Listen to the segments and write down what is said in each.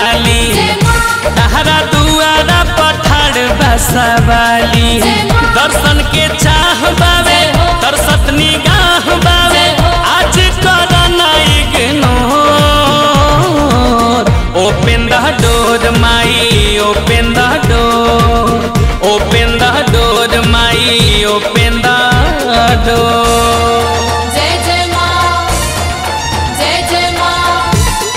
वाली तहरा दुआरा पठार बसवाली दर्शन के चाह बावे दर्शत निगाह बावे आज कर इग्नोर ओपन द डोर माई open the door open the door माई ओपन द डोर जय जय माँ जय जय माँ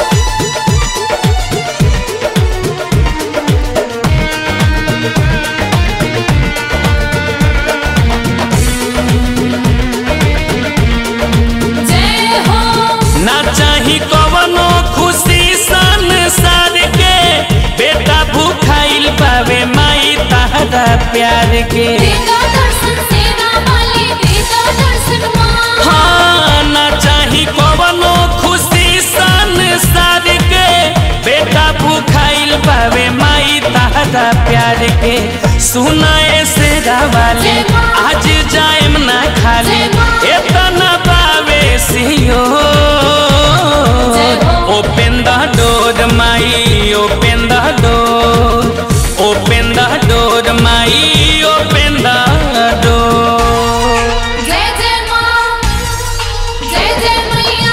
जय हो ना चाही कवनो खुशी संसार के बेटा भूखाइल पावे माई तहरा प्यार के देगा दर्शन सेना वाली देगा दर्शन माँ हाँ ना चाही कवनो खुशी संसार के बेटा भूखाइल पावे माई तहरा प्यार के सुनाए से वाले आज जाएम ना खाली एतना पावे सियो ओपन द डोर माई open the door open the door माई ओपन द डोर जय जय माँ जय जय मैया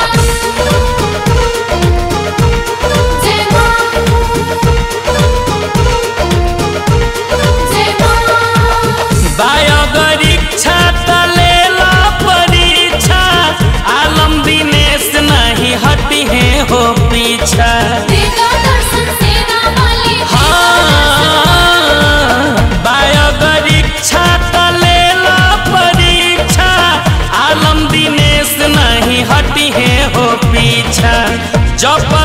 जय माँ जय माँ बायोगरीक्षा तलेला परीक्षा आलम दिनेश नहीं हटी है हो पीछा देगा दर्शन सेना वाली हाँ बायोगरीक्षा तलेला परीक्षा आलम दिनेश नहीं हटी है हो पीछा जब